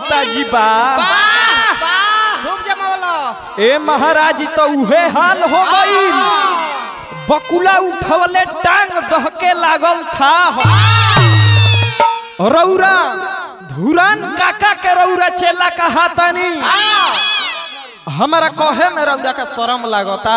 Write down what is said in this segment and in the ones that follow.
गुप्ता जी बा खूब जमावला ए महाराज जी तो उहे हाल हो गई बकुला उठवले टांग दहके लागल था रौरा धुरान काका के रौरा चेला कहा तानी हमारा कहे में रौरा का शरम लागता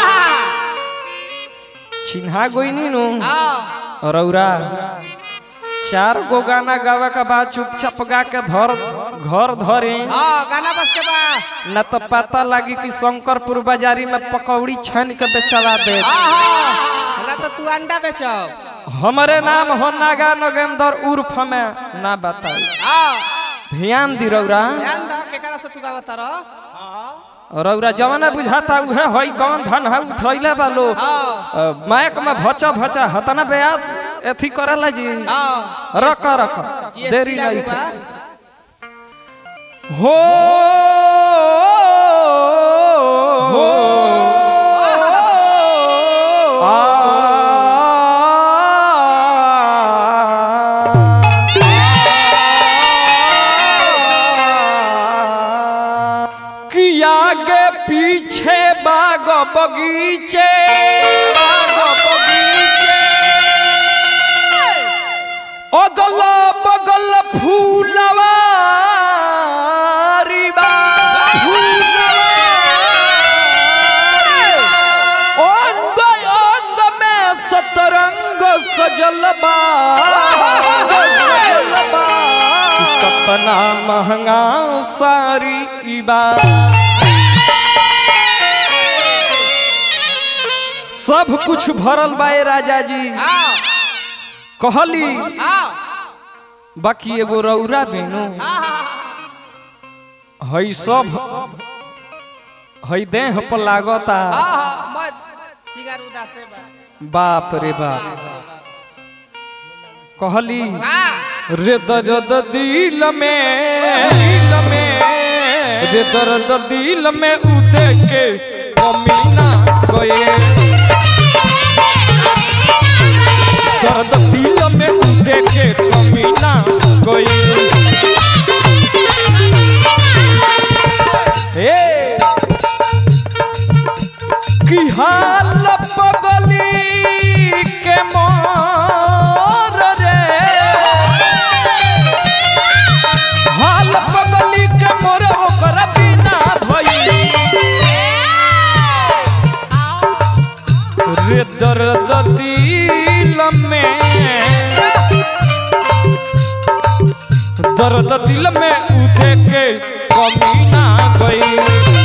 चिन्हा गोइनी नु रौरा चार गो गाना गावे के बाद चुपचाप गा के धर घर धरे हाँ गाना बस के बा न तो पता लगी कि शंकरपुर बाजारी में पकौड़ी छान के बेचवा दे ना तो तू अंडा बेचब हमारे नाम हो नागा नगेंद्र उर्फ में ना बताई हाँ ध्यान दी रौरा ध्यान दा केकरा से तू गावत रह रौरा जवाना बुझाता उहे होई कौन धन है उठैले बालो हाँ मायक में भचा भचा हतना ब्यास एथी करला जी हाँ रख रख GST देरी लागू नहीं बा। हो हो कि आगे पीछे बाग बगीचे बाग बगीचे अगल बगल फूलवा अंग अंग में सतरंग सजल बा सजल बा। कतना महंगा सारी ई बा सब कुछ भरल बा ए राजा जी हाँ कहली हाँ बाकी एगो रौरा बेनू हई सब हई देह पर लागता हाँ मत सिगार उदासे बा बाप रे बाप कहली हाँ रे दर्द दिल में दिल में रे दर्द दिल में उदे के कमीना गए दर्द दिल में उदे के कमीना गए हे की हाल पगली के मोर रे हाल पगली के मोर ओकर बिना भई रे दर्द दिल में दर्द दिल में उठे के कमी ना गई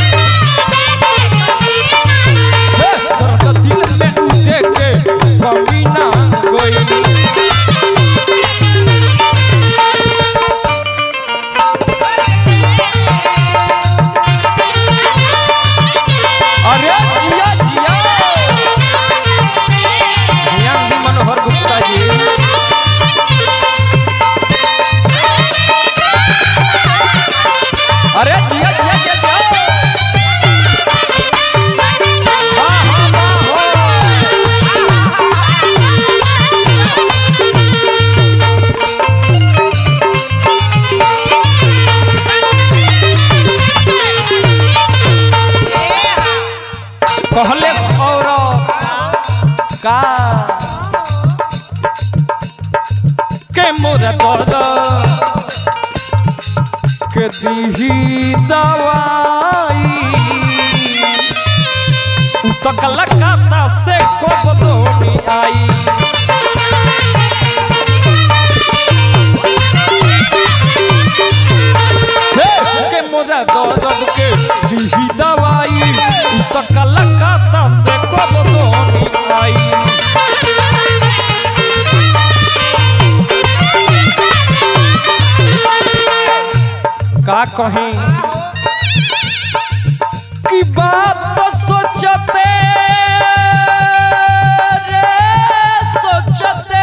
हे, दर्द दिल में उठे के कमी ना गई अरे जिया जिया ध्यान दी मनोहर गुप्ता जी अरे जिया जिया जिया जिया वाह, वाह, वाह, हो। कहले सौरभ का के मोरा दर्द के दीही दवाई उ तो कलकत्ता से कोबलोनी आई हे, के मोरा दर्द के दीही दवाई उ तो कलकत्ता से कोबलोनी आई का कहीं की बात तो सोचते रे सोचते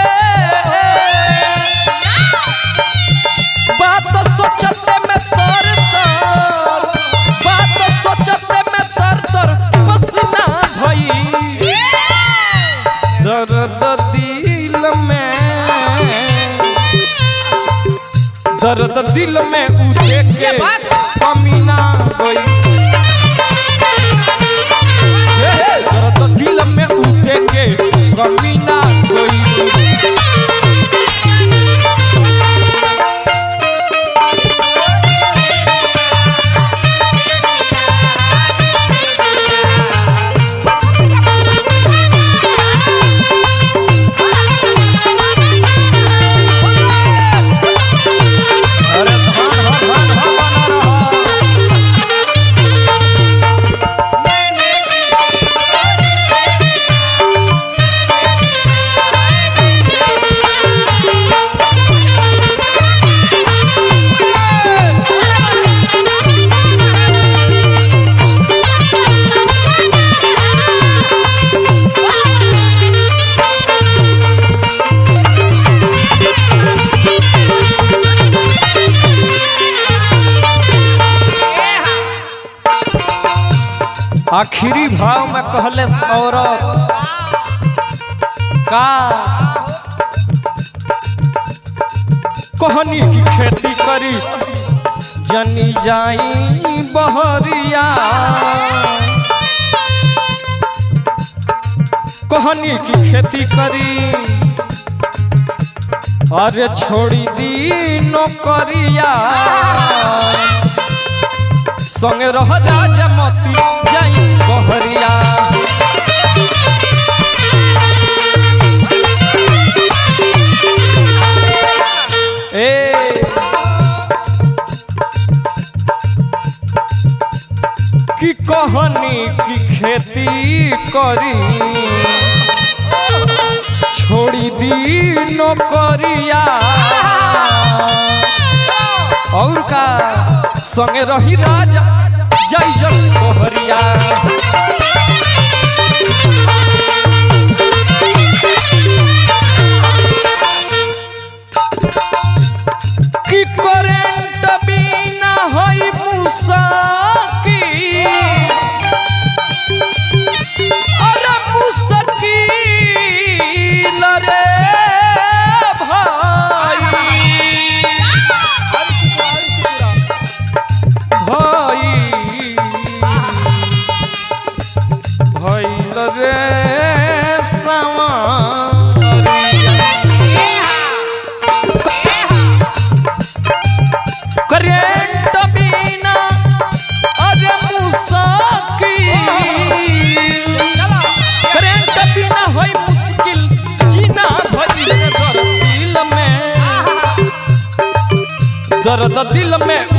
बात तो सोचते में तर तर बात तो सोचते में तर तर पसीना भई दर्द दिल में दर्द दिल में उठे के कमी ना होई हे, दर्द दिल में उठे के कमी ना होई अरे धान हा धान हा बना रहा आखिरी भाव में कहले औरत का कहनी की खेती करी जनी जाई बहरिया कहनी की खेती करी अरे छोड़ी दी नौकरिया संगे रह राजा मती जाई बहरिया ए की कहनी की खेती करी छोड़ी दी नौकरिया और का संगे रही राजा जय जय कोहरिया की करेंट बिना होई मुसाकी अरे मुसकील रे भाई भाई भइल रे सवारिया करेंट बिना अरे मुसाकिल करेंट बिना होई मुश्किल जीना भइल दर्द दिल में दर्द दिल में